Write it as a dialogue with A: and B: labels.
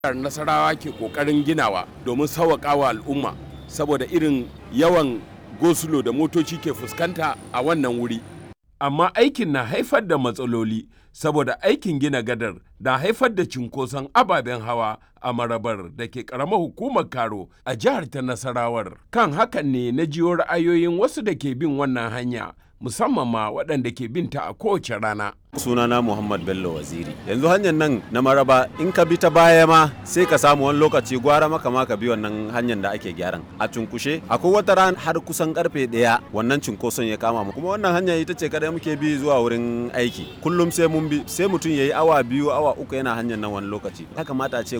A: nasarawa ke kokarin ginawa domin sauwaƙa wa al'umma saboda irin yawan gosulo da motoci ke fuskanta a wannan wuri amma aikin na haifar da matsaloli saboda aikin gina gadar na haifar da cinkoson ababen hawa a marabar da ke karamar hukumar karo a jihar ta nasarawar kan hakan ne na jiyo ra'ayoyin wasu da ke bin wannan hanya musamman ma waɗanda ke binta a kowace rana
B: sunana muhammad bello waziri yanzu hanyar nan na maraba in ka bi ta baya ma sai ka samu wani lokaci gwara maka ma ka bi wannan hanyar da ake gyaran a cunkushe akwai wata ran har kusan karfe daya wannan cunkoson ya kama mu kuma wannan hanya ita ce kada muke bi zuwa wurin aiki kullum sai mun bi sai mutum yayi awa biyu awa uku yana hanyar nan wani lokaci ya kamata a ce